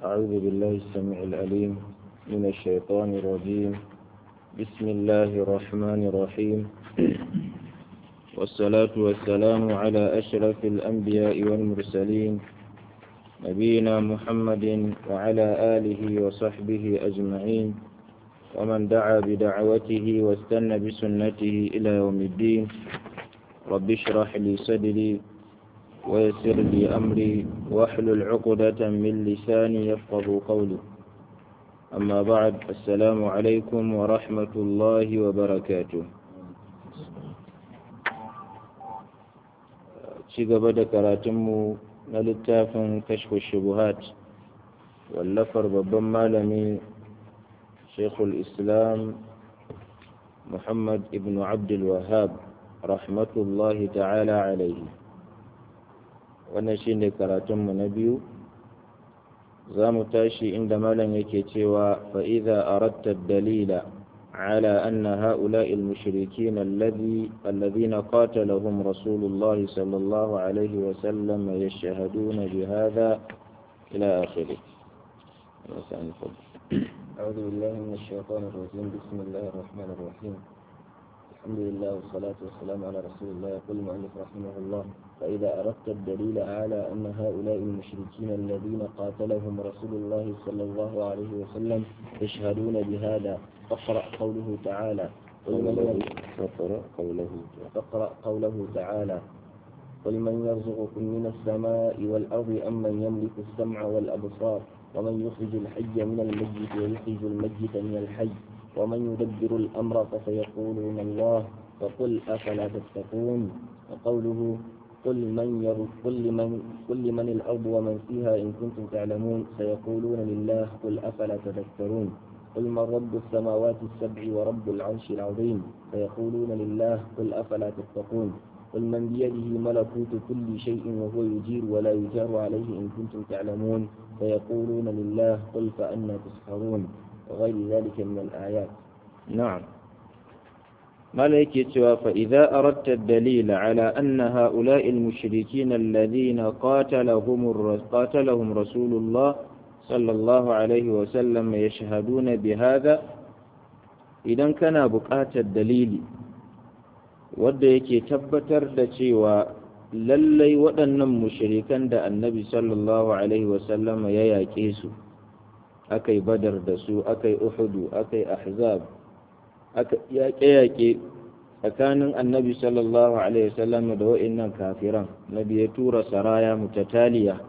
أعوذ بالله السميع العليم من الشيطان الرجيم بسم الله الرحمن الرحيم والصلاة والسلام على أشرف الأنبياء والمرسلين نبينا محمد وعلى آله وصحبه أجمعين ومن دعا بدعوته واستنى بسنته إلى يوم الدين رب اشرح لي صدري ويسر لي أمري واحلل عقدة من لساني يفقه قولي أما بعد السلام عليكم ورحمة الله وبركاته ci gaba da karatunmu na littafin kashfu shubuhat wallafar babban malami shekul islam muhammad ibn abdul wahab rahmatullahi ta'ala alaihi wannan shine karatunmu na biyu za mu tashi inda malam yake cewa fa'iza aratta dalila على أن هؤلاء المشركين الذي الذين قاتلهم رسول الله صلى الله عليه وسلم يشهدون بهذا إلى آخره أعوذ بالله من الشيطان الرجيم بسم الله الرحمن الرحيم الحمد لله والصلاة والسلام على رسول الله يقول المؤلف رحمه الله فإذا أردت الدليل على أن هؤلاء المشركين الذين قاتلهم رسول الله صلى الله عليه وسلم يشهدون بهذا فاقرأ قوله تعالى قل من فقرأ قوله فاقرأ قوله تعالى قل من يرزقكم من السماء والأرض أم من يملك السمع والأبصار ومن يخرج الحي من الميت ويخرج الميت من الحي ومن يدبر الأمر فسيقولون الله فقل أفلا تتقون وقوله قل من ير... قل لمن قل لمن الأرض ومن فيها إن كنتم تعلمون سيقولون لله قل أفلا تذكرون قل من رب السماوات السبع ورب العرش العظيم فيقولون لله قل أفلا تتقون قل من بيده ملكوت كل شيء وهو يجير ولا يجار عليه إن كنتم تعلمون فيقولون لله قل فأنا تسحرون وغير ذلك من الآيات نعم ملك فإذا أردت الدليل على أن هؤلاء المشركين الذين قاتلهم قاتلهم رسول الله صلى الله عليه وسلم يشهدون بهذا idan kana buƙatar dalili wadda yake tabbatar da cewa lallai waɗannan mushirikan da annabi sallallahu alaihi wasallama ya yaƙe su aka yi badar da su aka yi uhudu aka yi ahzab aka yaƙe-yaƙe tsakanin annabi sallallahu alaihi wasallama da wa'innan kafiran nabi ya tura saraya mutataliya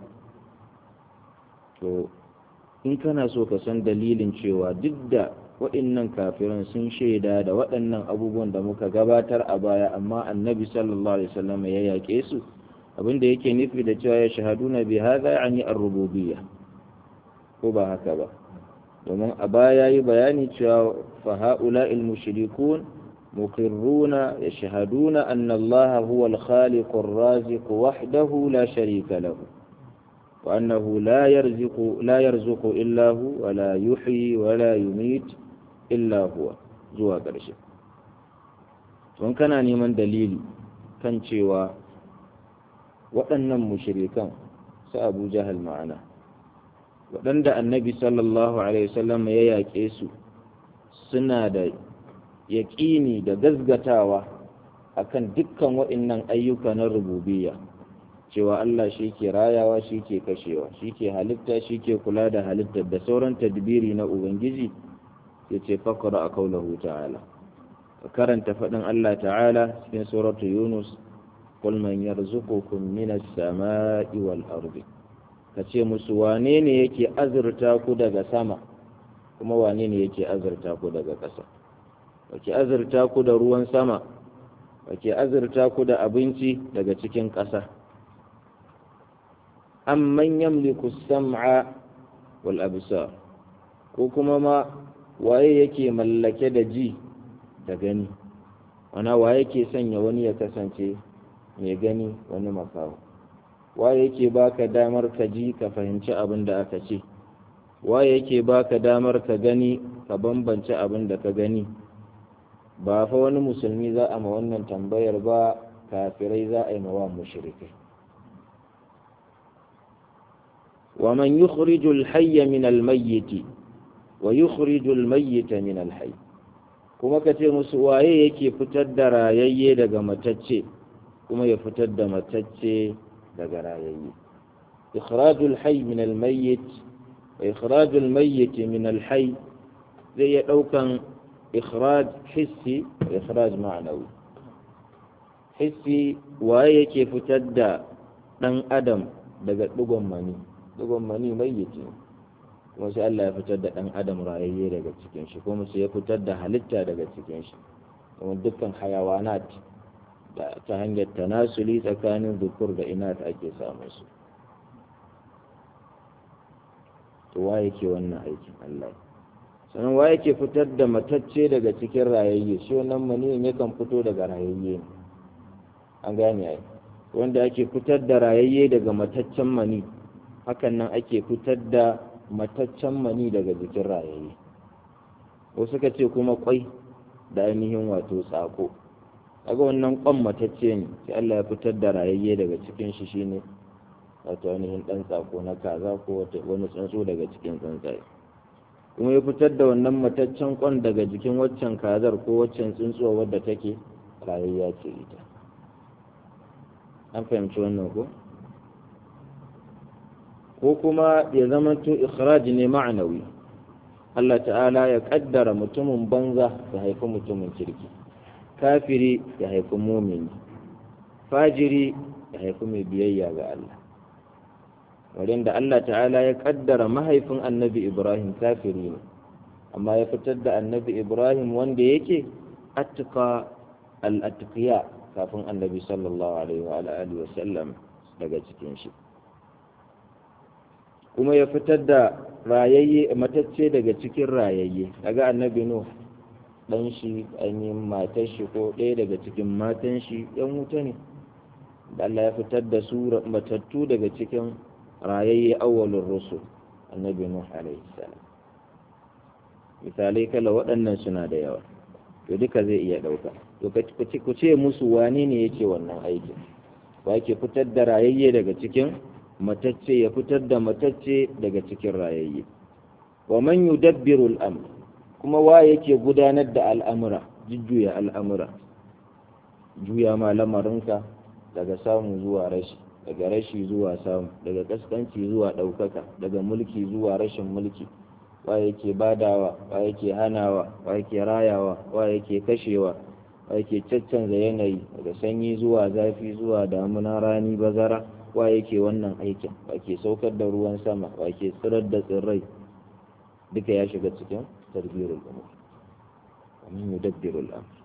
to in kana so ka san dalilin cewa duk da waɗannan kafiran sun shaida da waɗannan abubuwan da muka gabatar a baya amma annabi sallallahu alaihi wasallam ya yaƙe su abin da yake nufi da cewa ya shahaduna bi hadha yani ar-rububiyya ko ba haka ba domin a baya yi bayani cewa fa haula'il mushrikun muqirruna yashhaduna anna Allah huwa al-khaliq ar-raziq wahdahu la sharika lahu وأنه لا يرزق لا يرزق إلا هو ولا يحيي ولا يميت إلا هو zuwa ƙarshe tun kana neman dalili kan cewa waɗannan mushrikan su abu jahal ma'ana waɗanda annabi sallallahu alaihi wasallam ya yaƙe su suna da yaƙini da gazgatawa akan dukkan waɗannan ayyuka na rububiyya cewa Allah shi ke rayawa shi ke kashewa shi ke halitta shi ke kula da halittar da sauran tadbiri na Ubangiji ya ce fakara a kaulahu ta'ala ka karanta faɗin Allah ta'ala cikin suratu Yunus qul man yarzuqukum minas sama'i wal ardi ka ce musu wane ne yake azurta ku daga sama kuma wane ne yake azurta ku daga ƙasa wake azurta ku da ruwan sama wake azurta ku da abinci daga cikin ƙasa amman yamliku sam'a wal absar ko kuma ma waye yake mallake da ji da gani wana waye yake sanya wani ya kasance mai gani wani makawo waye yake baka damar ka ji ka fahimci abin da aka ce waye yake baka damar ka gani ka bambance abin da ka gani ba fa wani musulmi za a ma wannan tambayar ba kafirai za a yi mawa mushrikai wa man yukhrijul hayya min al-mayyit wa yukhrijul mayyita min al-hayy kuma ka ce musu waye yake fitar da rayayye daga matacce kuma ya fitar da matacce daga rayayye ikhrajul hayy min al-mayyit wa ikhrajul mayyit min al-hayy zai ya daukan ikhraj hissi wa ikhraj ma'nawi hissi waye yake fitar da dan adam daga dugon mani dugon mani mayyit ne kuma sai Allah ya fitar da ɗan adam rayayye daga cikin shi kuma sai ya fitar da halitta daga cikin shi kuma dukkan hayawanat da ta hanyar tanasuli tsakanin zukur da inat ake samun su to wa yake wannan aikin Allah sannan wa yake fitar da matacce daga cikin rayayye shi wannan maniyin yakan fito daga rayayye ne an gane ai wanda ake fitar da rayayye daga mataccen mani hakan nan ake fitar da mataccen mani daga jikin rayayye wasu ka ce kuma kwai da ainihin wato tsako kaga wannan kwan matacce ne sai Allah ya fitar da rayayye daga cikin shi shine wato ainihin dan tsako na kaza ko wani tsuntsu daga cikin tsuntsaye kuma ya fitar da wannan mataccen kwan daga jikin waccan kazar ko waccan tsuntsuwa wadda take rayayya ce ita an fahimci wannan ko ko kuma ya zamanto ikhraj ne ma'anawi Allah ta'ala ya kaddara mutumin banza ya haifi mutumin kirki kafiri ya haifi mumini fajiri ya haifi mai biyayya ga Allah wurin da Allah ta'ala ya kaddara mahaifin annabi Ibrahim kafiri ne amma ya fitar da annabi Ibrahim wanda yake atqa al-atqiya kafin annabi sallallahu alaihi wa alihi wa sallam daga cikin shi kuma ya fitar da rayayye matacce daga cikin rayayye daga annabi nuh dan shi ainihin matar shi ko ɗaya daga cikin matan shi yan wuta ne da Allah ya fitar da su matattu daga cikin rayayye awwalur rusul annabi nuh alaihi salam misalai kala waɗannan suna da yawa to duka zai iya ɗauka to ku ce musu wane ne yake wannan aikin wa yake fitar da rayayye daga cikin matacce ya fitar da matacce daga cikin rayayye wa man yudabbiru al-amr kuma wa yake gudanar da al'amura jujjuya al'amura juya ma lamarinka daga samu zuwa rashi daga rashi zuwa samu daga kaskanci zuwa ɗaukaka daga mulki zuwa rashin mulki wa yake badawa wa yake hanawa wa yake rayawa wa yake kashewa wa yake caccanza yanayi daga sanyi zuwa zafi zuwa damuna rani bazara wa yake wannan aikin wa ke saukar da ruwan sama wa ke tsirar da tsirrai duka ya shiga cikin tarbiyarul umur wa min yudabbirul amr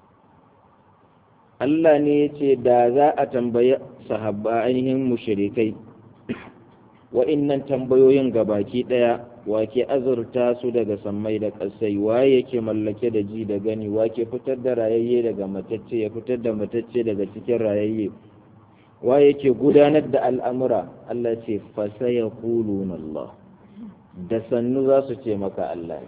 Allah ne ya ce da za a tambayi sahabba ainihin mushrikai wa'innan tambayoyin gabaki daya wake azurta su daga sammai da ƙasai waye yake mallake da ji da gani wake fitar da rayayye daga matacce ya fitar da matacce daga cikin rayayye wa yake gudanar da al'amura Allah ce fasaya kulun Allah da sannu za su ce maka Allah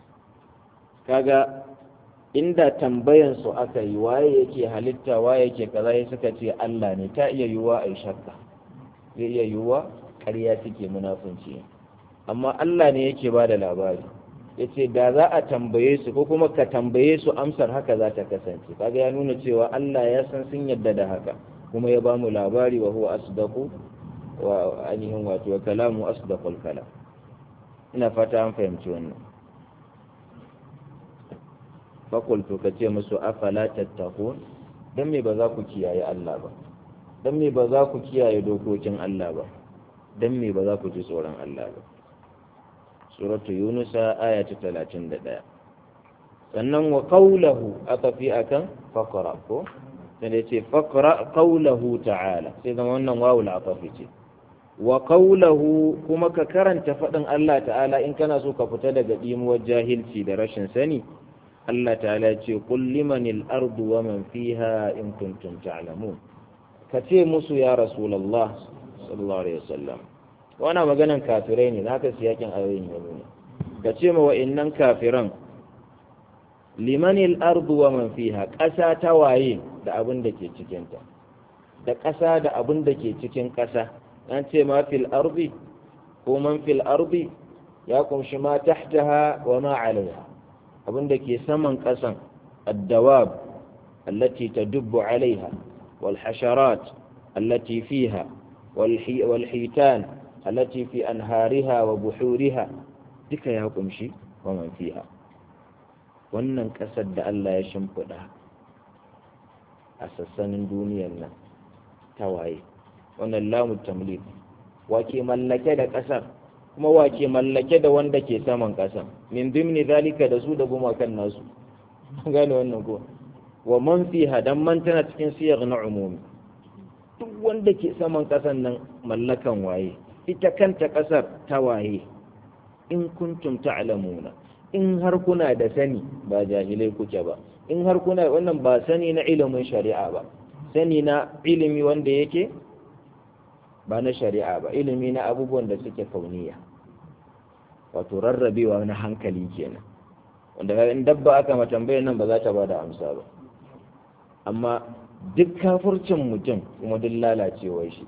kaga inda tambayansu aka yi waye yake halitta waye yake kaza ya suka ce Allah ne ta iya yiwuwa a yi shakka zai iya yiwuwa ƙarya suke munafunci amma Allah ne yake ba da labari ya ce da za a tambaye su ko kuma ka tambaye su amsar haka za ta kasance kaga ya nuna cewa Allah ya san sun yadda da haka kuma ya bamu labari wa huwa asdaqu wa ainihin wato wa kalamu asdaqul kalam ina fata an fahimci wannan fakultu ka ce musu afala tattaqun dan me ba za ku kiyaye Allah ba dan me ba za ku kiyaye dokokin Allah ba dan me ba za ku ji tsoron Allah ba suratu yunusa aya ta 31 sannan wa qawluhu aka fi akan faqra ko sai ce faqra qawluhu ta'ala sai zama wannan wawul atafi ce wa qawluhu kuma ka karanta fadin Allah ta'ala in kana so ka fita daga dimuwar jahilci da rashin sani Allah ta'ala ce qul limanil ardu wa man fiha in kuntum ta'lamun ka ce musu ya rasulullah sallallahu alaihi wasallam wana maganan kafirai ne naka siyakin ayoyin ya nuna ka ce ma wa'annan kafiran limanil ardu wa man fiha ƙasa ta waye da abin da ke cikinta da ƙasa da abin da ke cikin ƙasa an ce ma fil ardi ko man fil ardi ya kumshi ma tahtaha wa ma alaiha abinda ke saman ƙasan addawab allati tadubbu alaiha wal hasharat allati fiha wal hitan allati fi anhariha wa buhuriha duka ya kumshi wa man fiha wannan ƙasar da Allah ya shimfiɗa a sassanin duniyar nan ta waye wannan lamu tamlik wake mallake da ƙasar kuma wake mallake da wanda ke saman ƙasar min dimni zalika da su da gumakan nasu gane wannan ko wa man fiha dan man tana cikin siyar na umumi duk wanda ke saman ƙasar nan mallakan waye ita kanta ƙasar ta waye in kuntum ta'lamuna in har kuna da sani ba jahilai kuke ba in har kuna wannan ba sani na ilimin shari'a ba sani na ilimi wanda yake ba na shari'a ba ilimi na abubuwan da suke kauniya wato rarrabewa na hankali kenan wanda in dabba aka ma tambayar nan ba za ta ba da amsa ba amma duk kafurcin mutum kuma duk lalacewar shi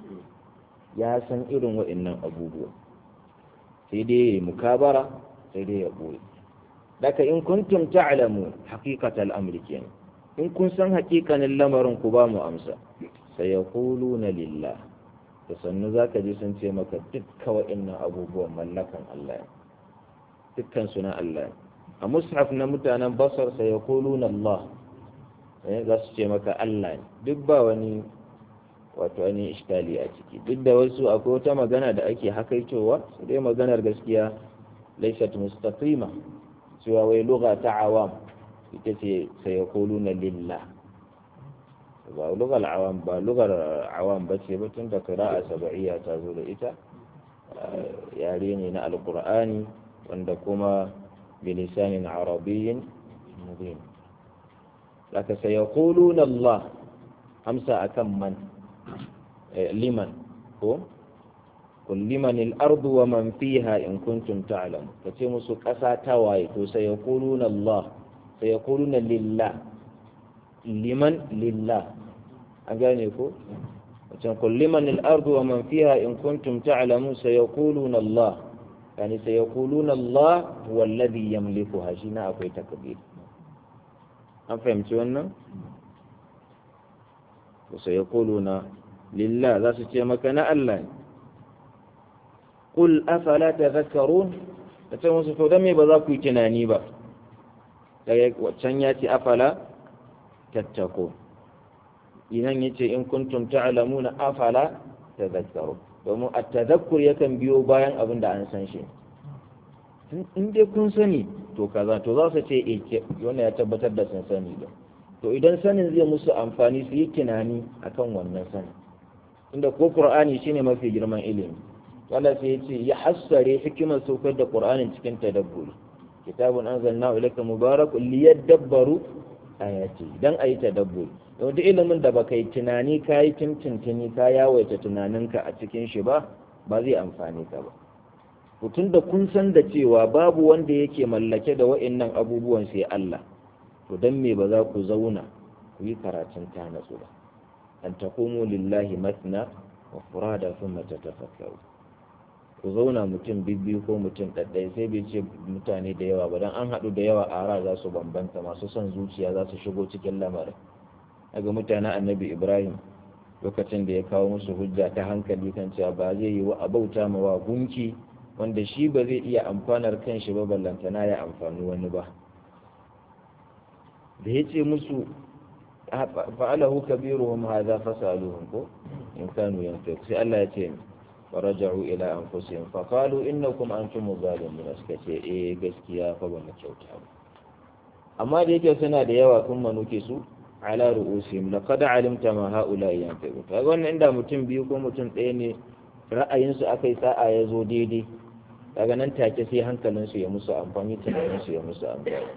ya san irin waɗannan abubuwa sai dai ya mukabara sai dai ya ɓoye daga in kuntum ta'lamu haqiqatal amri kenan in kun san haƙiƙanin lamarin ku ba mu amsa sai ya na lillah da sannu za ka ji sun ce maka dukkan wa'innan abubuwan mallakan Allah dukkan su na Allah a mushaf na mutanen basar sai ya na Allah za su ce maka Allah duk ba wani wato wani iskali a ciki duk da wasu akwai wata magana da ake hakaitowa su dai maganar gaskiya laysat mustaqima cewa wai lugha ta awam ita ce sai ya na lillah ba lugar awam ba lugar awam ba ce ba tun da qira'a sab'iyya ta zo da ita yare ne na alqur'ani wanda kuma bilisanin arabiyyin mubin laka sayaquluna Allah amsa akan man liman ko قل لمن الأرض ومن فيها إن كنتم تعلمون فتي قسا تواي تو سيقولون الله سيقولون لله لمن لله أجانيكو قل لمن الأرض ومن فيها إن كنتم تعلمون سيقولون الله يعني سيقولون الله هو الذي يملكها شنا أكوي تكبير أم فهمتوا وسيقولون لله ذا ستيمكنا الله قل أفلا تذكرون تتمون ستودمي بذاكو تناني با وتنياتي أفلا تتقون idan yace in kuntum ta'lamuna afala tadhakkaru domin at-tadhakkur yakan biyo bayan abin da an san shi in dai kun sani to kaza to za su ce eh wannan ya tabbatar da sun sani da to idan sanin zai musu amfani su yi tunani akan wannan sani inda ko qur'ani shine mafi girman ilimi wanda sai ya ce ya hassare hikimar saukar da qur'anin cikin tadabburi kitabun anzalnahu ilayka mubarakun liyadabbaru ayati dan ayi tadabburi duk ilimin da baka yi tunani ka yi tintintini ka yawaita tunaninka a cikin shi ba ba zai amfani ka ba tun da kun san da cewa babu wanda yake mallake da wa'annan abubuwan sai Allah to dan me ba za ku zauna ku yi karatun ta natsu ba an taqumu lillahi matna wa furada thumma tatafakkaru ku zauna mutum bibbiyu ko mutum ɗaɗɗaya sai bai ce mutane da yawa ba dan an haɗu da yawa a ra za su bambanta masu son zuciya za su shigo cikin lamarin daga mutanen annabi ibrahim lokacin da ya kawo musu hujja ta hankali kan cewa ba zai yi wa abauta ma wa gunki wanda shi ba zai iya amfanar kanshi ba ballantana ya amfani wani ba da ya ce musu fa'alahu kabiruhum hadha fasaluhum ko in kanu yanfiq sai Allah ya ce faraja'u ila anfusihim fa qalu innakum antum zalimun suka ce eh gaskiya fa ba mu kyauta ba amma da yake suna da yawa kun manuke su ala ru'usihim laqad alimta ma haula yanfiqu kaga wannan inda mutum biyu ko mutum ɗaya ne ra'ayinsu akai sa'a ya zo daidai kaga nan take sai hankalinsu ya musu amfani tunaninsu ya musu amfani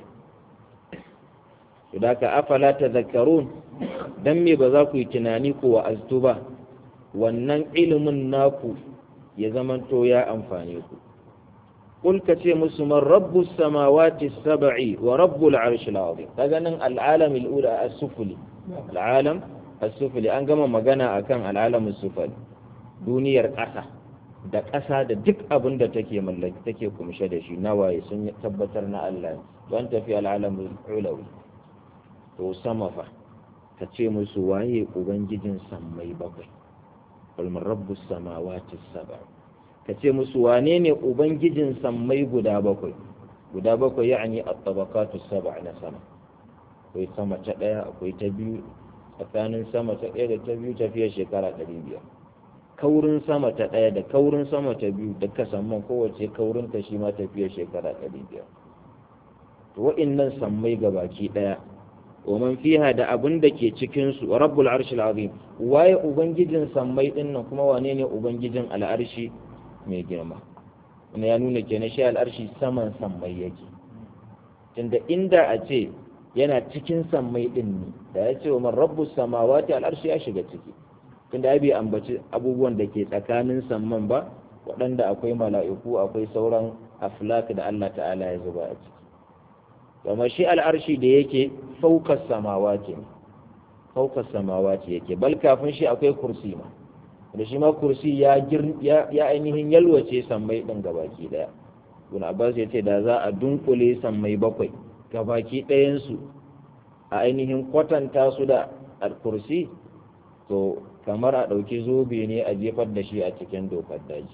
to da ka afala tadhakkarun dan me ba za ku yi tunani ko wa'aztu ba wannan ilimin naku ya zamanto ya amfane ku قل كتي مسلم رب السماوات السبع ورب العرش العظيم تغنن العالم الأولى السفلي العالم السفلي أن كما مغانا أكان العالم السفلي دونير قسا da ƙasa da duk abin da take mallaki take kumshe da shi nawaye sun tabbatar na Allah don tafi al'alamul ulawi to sama fa ka ce musu waye ubangijin sammai bakwai kulmin rabbus samawati sab'a ka ce musu wane ne ubangijin sammai guda bakwai guda bakwai ya'ani at-tabaqatu sab'a na sama akwai sama ta daya akwai ta biyu tsakanin sama ta daya da ta biyu tafiya shekara 500 kaurin sama ta daya da kaurin sama ta biyu da kasamman kowace kaurin ta shi ma tafiya shekara 500 to wa'annan sammai gabaki daya ومن فيها da abin da ke cikin su rabbul arshil azim waye ubangijin sammai din nan kuma wane ne ubangijin al'arshi mai girma wanda ya nuna kenan shi al'arshi saman sammai yake tunda inda a ce yana cikin sammai din ne da ya ce wa man rabbus samawati al'arshi ya shiga ciki tunda bai ambaci abubuwan da ke tsakanin samman ba waɗanda akwai mala'iku akwai sauran aflak da Allah ta'ala ya zuba a ciki kuma shi al'arshi da yake faukas samawati faukas samawati yake bal kafin shi akwai kursi ma da shi ma kursi ya ya ainihin yalwace sammai din gabaki daya Ibn Abbas ya ce da za a dunkule sammai bakwai gabaki ɗayan su a ainihin kwatanta su da al-kursi to kamar a ɗauki zobe ne a jefar da shi a cikin dokar daji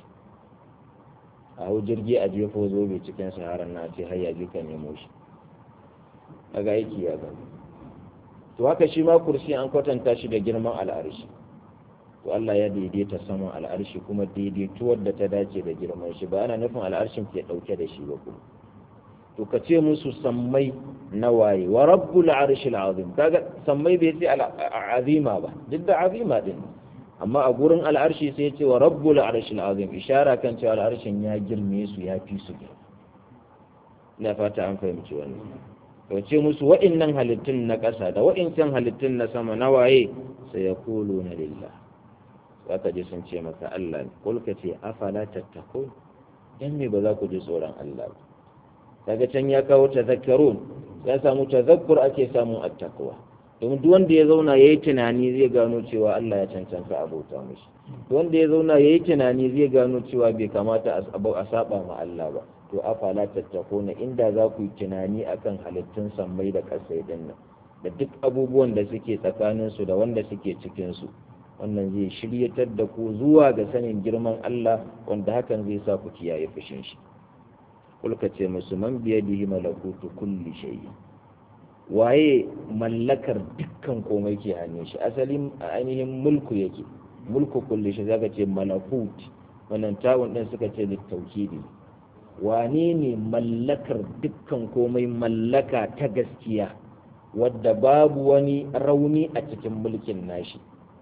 a hau jirgi a jefo zobe cikin saharar na ce har ya ji ka nemo shi daga aiki ya gani to haka shi ma kursi an kwatanta shi da girman al'arshi to Allah ya daidaita saman al'arshi kuma daidaituwar da ta dace da girman shi ba ana nufin al'arshin ke dauke da shi ba kuma to ka ce musu sammai na waye wa rabbul arshil azim kaga sammai bai ce azima ba duk da azima din amma a gurin al'arshi sai ya ce wa rabbul arshil azim ishara kan cewa al'arshin ya girme su ya fi su girma ina fata an fahimci wannan to ce musu wa'innan halittun na ƙasa da wa'incan halittun na sama na waye sai ya kulu na lillah za ka ji sun ce maka Allah ne kulka ce afala tattako dan me ba za ku ji tsoron Allah ba daga can ya kawo tazakkarun ya samu tazakkur ake samun attaqwa domin duk wanda ya zauna yayi tunani zai gano cewa Allah ya cancanta abota mishi duk wanda ya zauna yayi tunani zai gano cewa bai kamata a saba ma Allah ba to afala tattakuna inda za ku yi tunani akan halittun sammai da ƙasai din nan da duk abubuwan da suke tsakaninsu da wanda suke cikinsu wannan zai shiryatar da ku zuwa ga sanin girman Allah wanda hakan zai sa ku kiyaye fushin shi kulka ce musu man biyadihi malakutu kulli shay'in waye mallakar dukkan komai ke hannun shi asalin ainihin mulku yake mulku kulli shi zaka ce malakut wannan tawun din suka ce littaukidi wane ne mallakar dukkan komai mallaka ta gaskiya wadda babu wani rauni a cikin mulkin nashi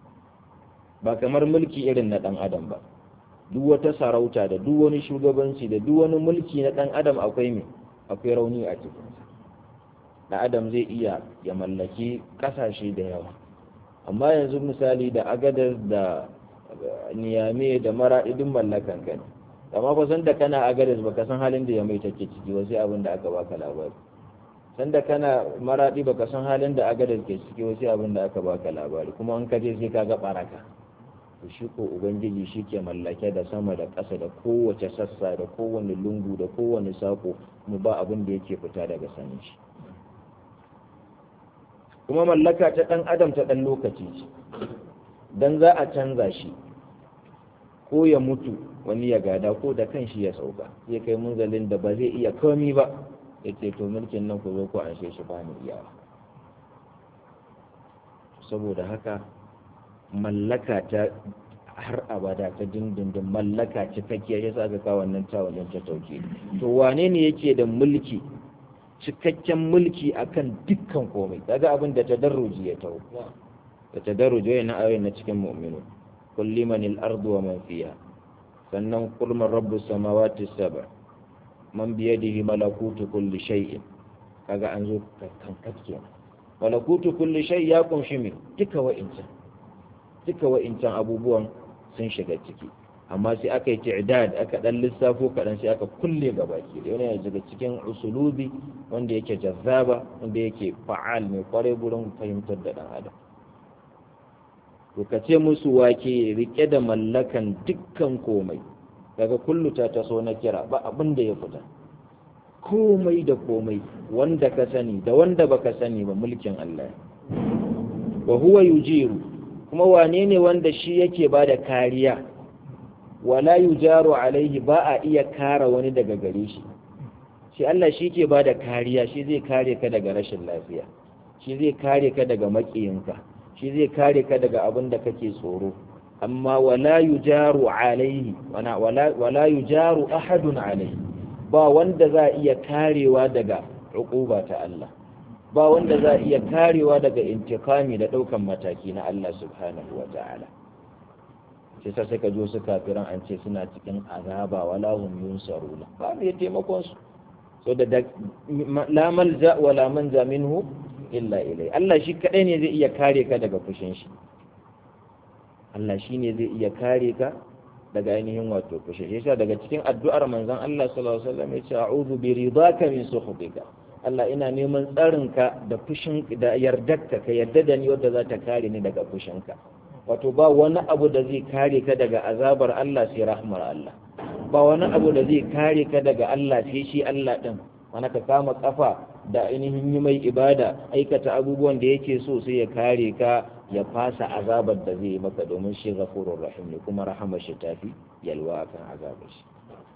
ba kamar mulki irin na ɗan adam ba duk wata sarauta da duk wani shugabanci da duk wani mulki na ɗan adam akwai me akwai rauni a cikin ɗan adam zai iya ya mallaki ƙasashe da yawa amma yanzu misali da agadar da niyame da maraɗin mallakan ka ne amma fa san da kana agadas baka san halin da ya mai take ciki wasu abin da aka baka labari san da kana maradi baka san halin da agadas ke ciki wasu abin da aka baka labari kuma an kaje sai kaga baraka to shi ko ubangiji shi ke mallake da sama da ƙasa da kowace sassa da kowane lungu da kowane sako kuma ba abin da yake fita daga sanin shi kuma mallaka ta ɗan adam ta ɗan lokaci ce dan za a canza shi ko ya mutu wani ya gada ko da kan shi ya sauka zai kai munzalin da ba zai iya komi ba ya ce to mulkin nan ku zo ku anshe shi ba ni iyawa saboda haka mallaka ta har abada ta dindindin mallaka cikakkiya ya sa aka kawo wannan tawalin ta tauke to wane ne yake da mulki cikakken mulki akan dukkan komai daga abin da tadarruji ya tawo da tadarruji yana ayoyin na cikin mu'minu kulli manil ardu wa man fiha sannan kulman rabbu samawati saba man biyadihi malakutu kulli shay'in kaga an zo kankat kenan malakutu kulli shay ya kunshi me duka wa'incan duka wa'incan abubuwan sun shiga ciki amma sai aka yi ta'dad aka dan lissafo kadan sai aka kulle gabaki da yana daga cikin usulubi wanda yake jazzaba wanda yake fa'al mai kware gurin fahimtar da dan adam to ka ce musu wake rike da mallakan dukkan komai daga kullu ta taso na kira ba abin da ya fita komai da komai wanda ka sani da wanda baka sani ba mulkin Allah wa huwa yujiru kuma wane ne wanda shi yake bada kariya wala yujaru alaihi ba a iya kara wani daga gare shi shi Allah shi ke bada kariya shi zai kare ka daga rashin lafiya shi zai kare ka daga maƙiyinka shi zai kare ka daga abin da kake tsoro amma wala yujaru alaihi wala yujaru ahadun alaihi ba wanda za iya karewa daga uquba ta Allah ba wanda za iya karewa daga intikami da daukan mataki na Allah subhanahu wa ta'ala sai sa suka jo su kafiran an ce suna cikin azaba wala hum yunsaruna ba mai taimakon su so da la malja wala manja minhu illa ilai Allah shi kadai ne zai iya kare ka daga fushin shi Allah shi ne zai iya kare ka daga ainihin wato fushin shi yasa daga cikin addu'ar manzon Allah sallallahu alaihi wasallam ya ce a'udhu bi ridaka min sukhatika Allah ina neman tsarinka da fushin da yardarka ka yarda da ni wadda za ta kare ni daga fushinka wato ba wani abu da zai kare ka daga azabar Allah sai rahmar Allah ba wani abu da zai kare ka daga Allah sai shi Allah din wani ka kama kafa da ainihin yi mai ibada aikata abubuwan da yake so sai ya kare ka ya fasa azabar da zai yi maka domin shi ghafurur rahim ne kuma rahamar shi tafi yalwa akan azabar shi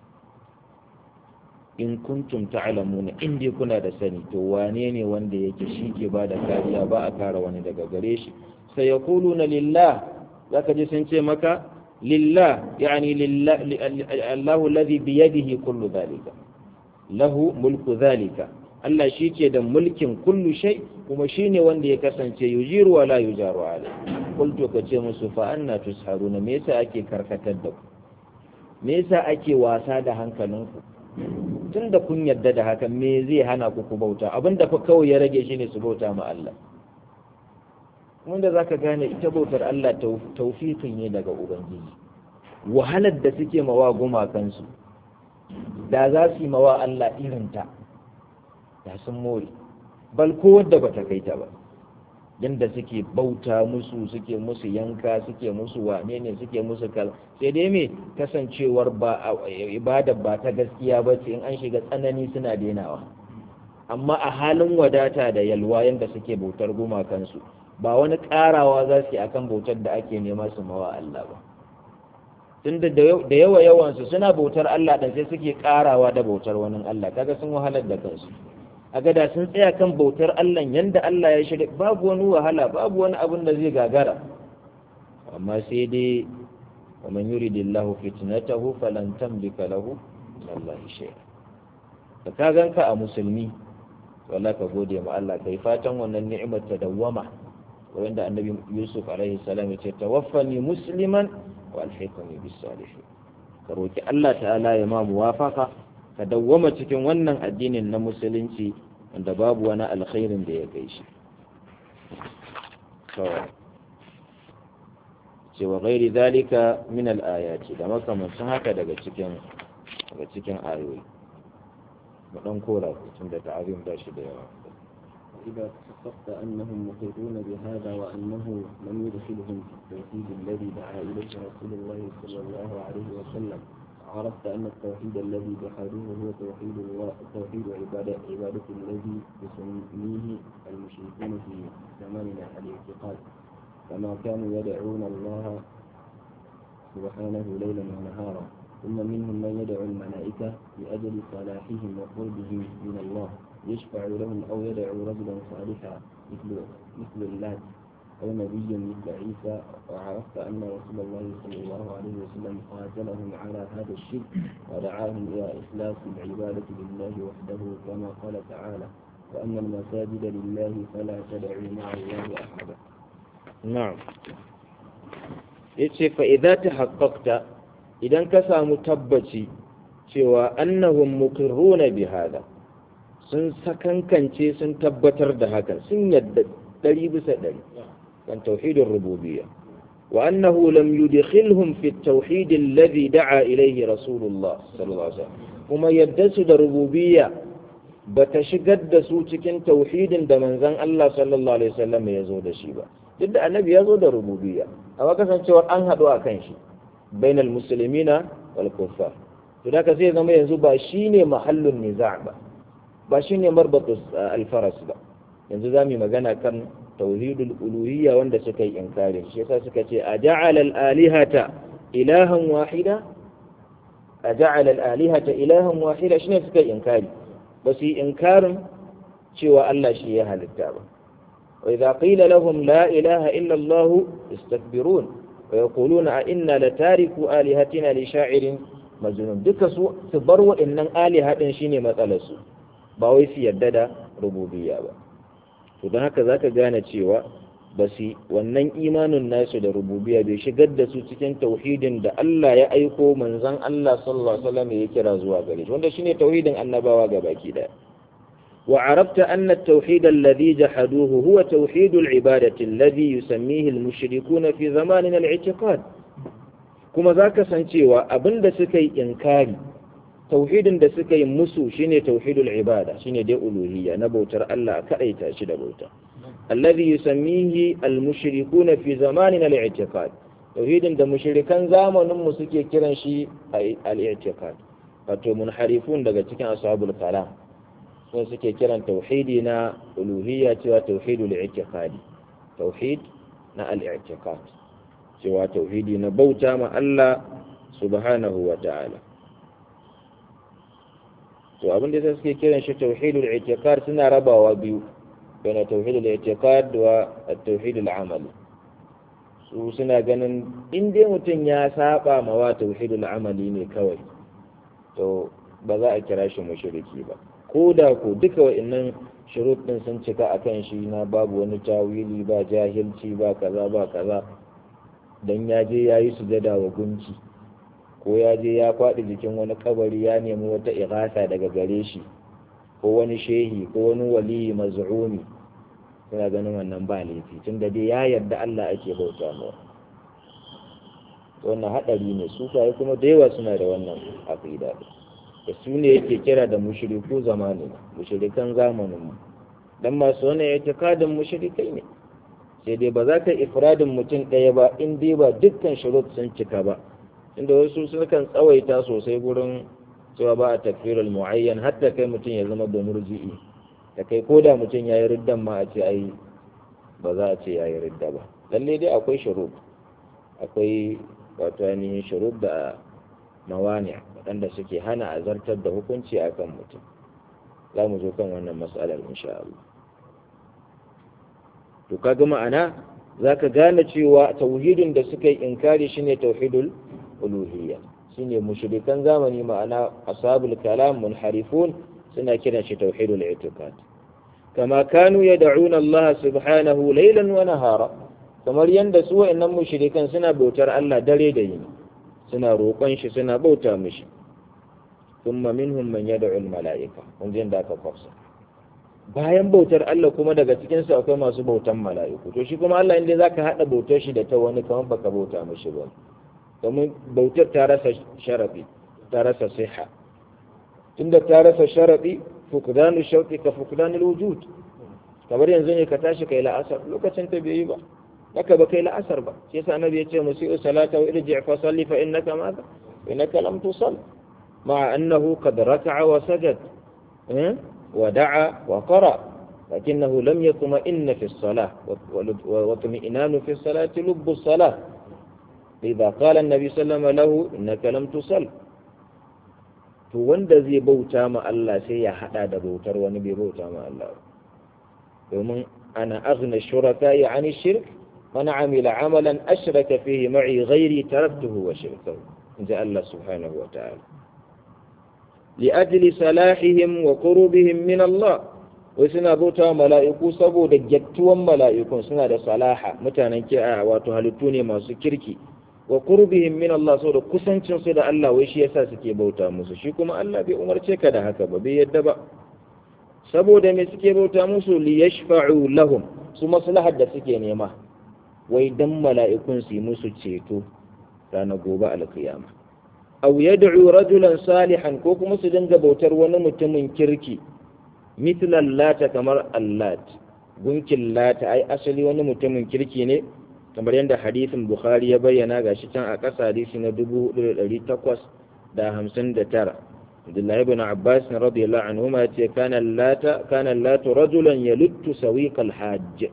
in kuntum ta'lamuna in dai kuna da sani to wane ne wanda yake shi ke ba da kariya ba a kare wani daga gare shi sai yaquluna lillah zaka ji sun ce maka lillah yani lillah Allahu alladhi bi yadihi kullu dhalika lahu mulku dhalika Allah shi ke da mulkin kullu shay kuma shine wanda ya kasance yujiru wa la yujaru alai qultu ka ce musu fa anna tusharuna me yasa ake karkatar da ku me yasa ake wasa da hankalinku tun da kun yarda da haka me zai hana ku ku bauta abinda fa kawai ya rage shi ne su bauta ma Allah wanda zaka gane ita bautar Allah taufiqin ne daga ubangiji wahalar da suke mawa gumakansu da za su yi mawa Allah irinta da sun more bal ko wadda bata kai ta ba yanda suke bauta musu suke musu yanka suke musu wane ne suke musu kal sai dai me kasancewar ba ibada ba ta gaskiya ba ce in an shiga tsanani suna denawa amma a halin wadata da yalwa yanda suke bautar gumakansu ba wani karawa za su yi akan bautar da ake nema su mawa Allah ba tunda da yawa yawansu suna bautar Allah dan sai suke karawa da bautar wani Allah kaga sun wahalar da kansu a gada sun tsaya kan bautar Allah yanda Allah ya shirya babu wani wahala babu wani abin da zai gagara amma sai dai wa man yuridillahu fitnatahu falan tamlika lahu wallahi shay'a da ka ganka a musulmi wala ka gode ma Allah kai fatan wannan ni'imar ta dawwama wanda annabi Yusuf alaihi salam ya ce tawaffani musliman wa alhiqni bis salihin ka roki Allah ta'ala ya ma muwafaka ka dawwama cikin wannan addinin na musulunci wanda babu wani alkhairin da ya kai shi ce wa gairi zalika min al-ayati da makamancin haka daga cikin daga cikin ayoyi mu dan kora tun da ta'azim da shi da yawa إذا تصدقت أنهم مقرون بهذا وأنه لم يدخلهم في التوحيد الذي دعا إليه رسول الله صلى الله عليه وسلم عرفت أن التوحيد الذي جحدوه هو توحيد الله توحيد عبادة عبادة الذي يسميه المشركون في زماننا الاعتقاد كما كانوا يدعون الله سبحانه ليلا ونهارا ثم منهم من يدعو الملائكة لأجل صلاحهم وقربهم من الله يشفع لهم أو يدعو رجلا صالحا مثل مثل اللات أو نبي مثل عيسى وعرفت أن رسول الله صلى الله عليه وسلم قاتلهم على هذا الشرك ودعاهم إلى إخلاص العبادة لله وحده كما قال تعالى وأن المساجد لله فلا تدعوا مع الله أحدا نعم yace fa idza tahaqqaqta idan ka samu tabbaci cewa annahum muqirruna bi hada sun sakankance sun tabbatar da haka sun yadda ɗari bisa ɗari kan tauhidin rububiyya wa annahu lam yudkhilhum fi at-tauhid alladhi da'a ilayhi rasulullah sallallahu alaihi wasallam kuma yadda su da rububiyya bata shigar da su cikin tauhidin da manzon Allah sallallahu alaihi wasallam ya zo da shi ba duk da annabi ya zo da rububiyya amma kasancewar an haɗu a kan shi bainal muslimina wal kuffar to da ka sai zama yanzu ba shine mahallun niza' ba ba shine marbatus al-faras ba yanzu zamu yi magana kan tauhidul uluhiyya wanda suka yi inkari shi yasa suka ce a ja'ala al-alihata ilahan wahida a ja'ala al-alihata ilahan wahida shine suka yi inkari ba su yi inkarin cewa Allah shi ya halitta ba wa idza qila lahum la ilaha illa Allah istakbirun wa yaquluna a inna latariku alihatina li sha'irin majnun duka su su bar wa'annan aliha din shine matsalar su ba wai su yadda da rububiyya ba to don haka zaka gane cewa ba su wannan imanin nasu da rububiya bai shigar da su cikin tauhidin da Allah ya aiko manzon Allah sallallahu alaihi wasallam ya kira zuwa gare shi wanda shine tauhidin annabawa gabaki daya wa arafta anna at-tauhid alladhi jahaduhu huwa tauhid al-ibadati alladhi yusammihi al-mushrikun fi zamanin al-i'tiqad kuma zaka san cewa abinda suka yi inkari tauhidin da suka yi musu shine tauhidul ibada shine dai uluhiyya na bautar Allah a kadaita shi da bauta alladhi yusammihi almushrikuna fi zamanin al-i'tiqad tauhidin da mushrikan zamanin mu suke kiran shi al-i'tiqad wato munharifun daga cikin ashabul kalam sun suke kiran tauhidi na uluhiyya cewa tauhidul i'tiqadi tauhid na al-i'tiqad cewa tauhidi na bauta ma Allah subhanahu wa ta'ala to abin da suke kiran shi tauhidul i'tiqad suna rabawa biyu baina tauhidul i'tiqad wa at-tauhidul amali su suna ganin in dai mutum ya saba ma wa tauhidul amali ne kawai to ba za a kira shi mushriki ba ko da ko duka wa'annan shurut din sun cika akan shi na babu wani tawili ba jahilci ba kaza ba kaza dan ya je yayi sujada wa gunki ko ya je ya faɗi jikin wani kabari ya nemi wata igasa daga gare shi ko wani shehi ko wani waliyi maz'umi suna ganin wannan ba laifi tunda dai ya yarda Allah ake bauta mawa wannan hadari ne su kai kuma da yawa suna da wannan aqida da su ne yake kira da mushriku zamani mushrikan zamanin mu dan masu wannan itikadin mushrikai ne sai dai ba za ka ifradin mutum ɗaya ba in dai ba dukkan shurut sun cika ba inda wasu sukan tsawaita sosai gurin cewa ba a tafirul mu'ayyan hatta kai mutum ya zama da murji'i da kai ko da mutum ya yi riddan ma a ce ai ba za a ce ya yi ridda ba lalle dai akwai shurub akwai wato ainihin shurub da mawani waɗanda suke hana a zartar da hukunci a kan mutum za mu zo kan wannan matsalar insha Allah to kaga ma'ana za ka gane cewa tauhidin da suka yi inkari shine tauhidul uluhiyya shine mushrikan zamani ma'ana ashabul kalam munharifun suna kiran shi tauhidul i'tiqad kama kanu yad'una Allah subhanahu laylan wa nahara kamar yanda su wa'annan mushrikan suna bautar Allah dare da yini suna roƙon shi suna bauta mishi thumma minhum man yad'u al-mala'ika kun jin da aka kwafsa bayan bautar Allah kuma daga cikin su akwai masu bautan mala'iku to shi kuma Allah inda zaka hada bautar shi da ta wani kamar baka bauta mishi ba domin bautar ta rasa sharafi ta rasa siha tunda ta rasa sharafi fukdanu shauqi ka fukdanul wujud kamar yanzu ne ka tashi kai la'asar lokacin ta bai yi ba haka ba kai la'asar ba sai yasa annabi ya ce musiu salata wa irji' fa salli fa innaka madha innaka lam tusall ma'a annahu qad raka'a wa sajad wa da'a wa qara لكنه لم يطمئن في الصلاة واطمئنان في الصلاة لب الصلاة إذا قال النبي صلى الله عليه وسلم له إنك لم تصل to wanda zai bauta ma Allah sai ya hada da bautar wani bai bauta ma Allah domin ana aghna shuraka ya ani shirk man amila amalan ashraka fihi ma'i ghairi taraktuhu wa shirkahu inja Allah subhanahu wa ta'ala li ajli salahihim wa qurubihim min Allah wai suna bauta wa mala'iku saboda gyattuwan mala'ikun suna da salaha mutanen ki'a wato halittu ne masu kirki wa qurbihim min Allah saboda kusancin su da Allah wai shi yasa suke bauta musu shi kuma Allah bai umarce ka da haka ba bai yadda ba saboda me suke bauta musu li yashfa'u lahum su maslahar da suke nema wai dan mala'ikun su yi musu ceto ranar gobe alkiyama aw yad'u rajulan salihan ko kuma su dinga bautar wani mutumin kirki mithlan lata kamar allat gunkin lata ai asali wani mutumin kirki ne kamar yadda hadisin bukhari ya bayyana gashi can a ƙasa hadisi na da hamsin da tara Abdullahi ibn Abbas radiyallahu anhu ma yace kana lata kana latu rajulan yaluttu sawiqal hajj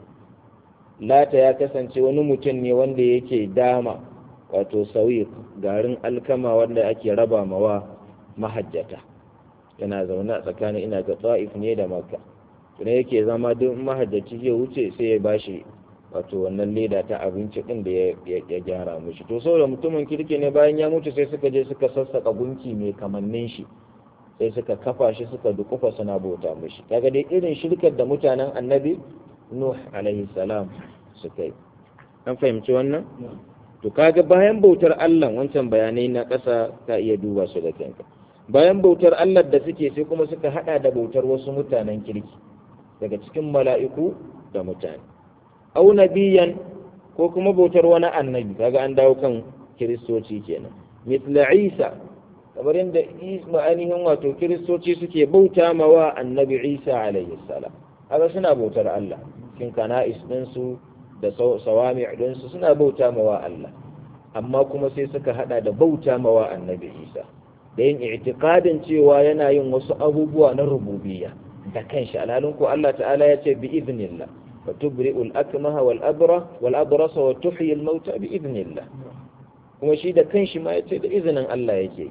lata ya kasance wani mutum ne wanda yake dama wato sawiq garin alkama wanda ake raba mawa mahajjata yana zaune a tsakanin ina ga ta'if ne da makka tuna yake zama duk mahajjaci zai wuce sai ya bashi wato wannan leda ta abinci din da ya gyara mushi to saboda mutumin kirki ne bayan ya mutu sai suka je suka sassaka gunki mai kamannin shi sai suka kafa shi suka dukufa suna bauta mushi kaga dai irin shirkar da mutanen annabi nuh alaihi salam suka yi an fahimci wannan to kaga bayan bautar Allah wancan bayanai na ƙasa ka iya duba su da kanka bayan bautar Allah da suke sai kuma suka hada da bautar wasu mutanen kirki daga cikin mala'iku da mutane au nabiyan ko kuma bautar wani annabi kaga an dawo kan kiristoci kenan mithla isa kamar yadda ainihin wato kiristoci suke bauta ma wa annabi isa alayhi salam kaga suna bautar Allah cikin kana'is ɗinsu da sawami ɗinsu suna bauta ma wa Allah amma kuma sai suka hada da bauta ma wa annabi isa da yin i'tiqadin cewa yana yin wasu abubuwa na rububiyya da kanshi alhalin ko Allah ta'ala ya ce bi idnillah wa tubri'ul akmaha wal abra wal abrasa wa tuhyi al mauta bi idnillah kuma shi da kanshi ma ya ce da izinin Allah yake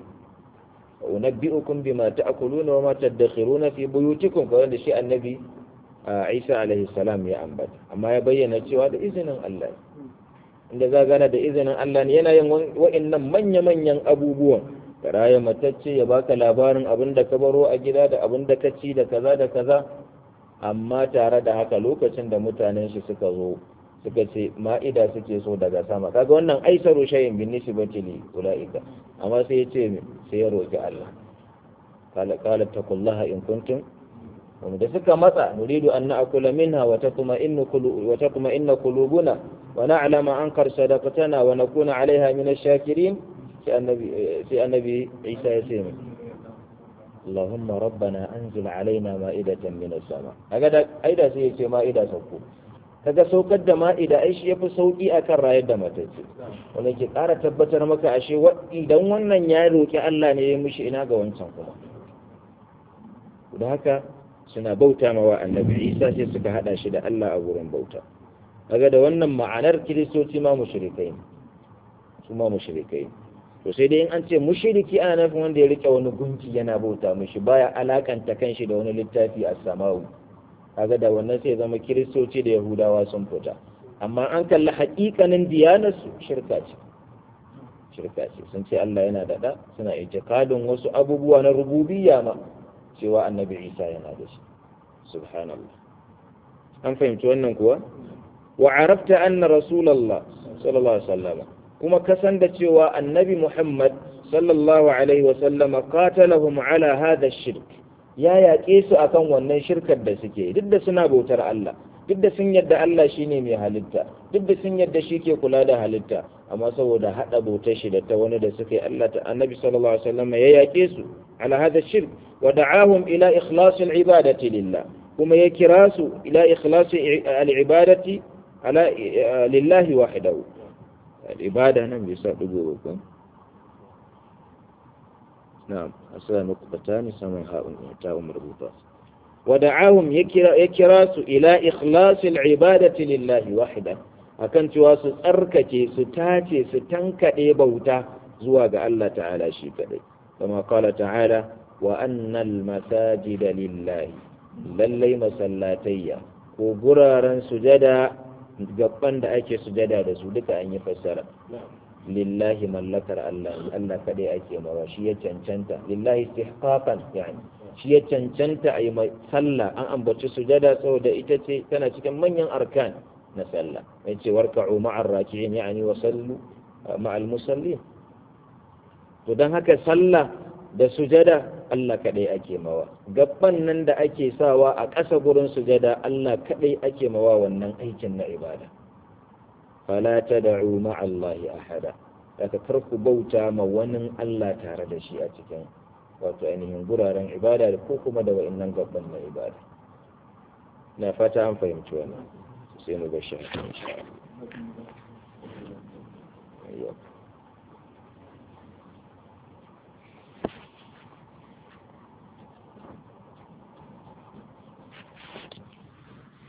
wa unabbi'ukum bima ta'kuluna wa ma tadakhiruna fi buyutikum kawai da shi annabi Isa alaihi salam ya ambata amma ya bayyana cewa da izinin Allah inda za gana da izinin Allah ne yana yin wa'annan manya-manyan abubuwan ka raya matacce ya baka labarin abin da ka baro a gida da abin da ka ci da kaza da kaza amma tare da haka lokacin da mutanen shi suka zo suka ce ma'ida suke so daga sama kaga wannan aisaru shayin bin nisbati li ulaika amma sai ya ce sai ya roki Allah qala qala taqullaha in kuntum wanda da suka matsa nuridu an na'kula minha wa tatma inna qulu wa tatma inna qulubuna wa na'lama an qad sadaqtana wa nakuna 'alayha min ash-shakirin sai annabi isa ya ce mai Allahumma rabbana anzil alaina ma'idatan min as-sama kaga da aida sai ya ce ma'ida sauko kaga saukar da ma'ida ai shi yafi sauki akan rayar da matacce wanda ke ƙara tabbatar maka ashe idan wannan ya roki Allah ne ya mishi ina ga wancan kuma da haka suna bauta mawa annabi Isa sai suka hada shi da Allah a wurin bauta kaga da wannan ma'anar kiristoci ma mushrikai ne su ma mushrikai to sai dai in an ce mushriki ana nufin wanda ya rike wani gunki yana bauta mishi baya alakanta kanshi da wani littafi a samawu kaga da wannan sai zama kiristoci da yahudawa sun fita amma an kalli haƙiƙanin diyanarsu shirka ce shirka ce sun ce Allah yana da da suna itikadin wasu abubuwa na rububiyya ma cewa annabi Isa yana da shi subhanallah an fahimci wannan kuwa wa arafta anna rasulullah sallallahu alaihi wasallam kuma kasan da cewa annabi Muhammad sallallahu alaihi wasallama qatalahum ala hadha shirk ya yaƙe su akan wannan shirkar da suke duk da suna bautar Allah duk da sun yadda Allah shine mai halitta duk da sun yadda shi ke kula da halitta amma saboda hada bautar shi da ta wani da suka yi Allah ta annabi sallallahu alaihi wasallama ya yaƙe su ala hadha shirk wa da'ahum ila ikhlasil ibadati lillah kuma ya kira su ila ikhlasi al-ibadati ala lillahi wahdahu العبادة نعم يساعد قلوبكم نعم أصلا نقطتان سمع هاء مربوطات ودعاهم يكراس إلى إخلاص العبادة لله وحده akan cewa su tsarkake su tace su tankaɗe bauta zuwa ga Allah ta'ala shi kaɗai kama kala ta'ala wa annal masajida lillahi lallai masallatayya ko guraren sujada gaban da ake sujada da su duka an yi fassara lillahi mallakar Allah Allah kadai ake mawa shi ya cancanta lillahi istihqaqan yani shi ya cancanta a yi sallah an ambaci sujada saboda ita ce tana cikin manyan arkan na sallah mai ce warka'u ma'ar raki'in yani wa sallu ma'al musallin to dan haka sallah da sujada Allah kaɗai ake mawa gaban nan da ake sawa a ƙasa gurin sujada Allah kaɗai ake mawa wannan aikin na ibada fala tad'u ma'allahi ahada daga karku bauta ma wani Allah tare da shi a cikin wato ainihin guraren ibada ko kuma da wa'annan gaban na ibada na fata an fahimci wannan sai mu ga shi insha Allah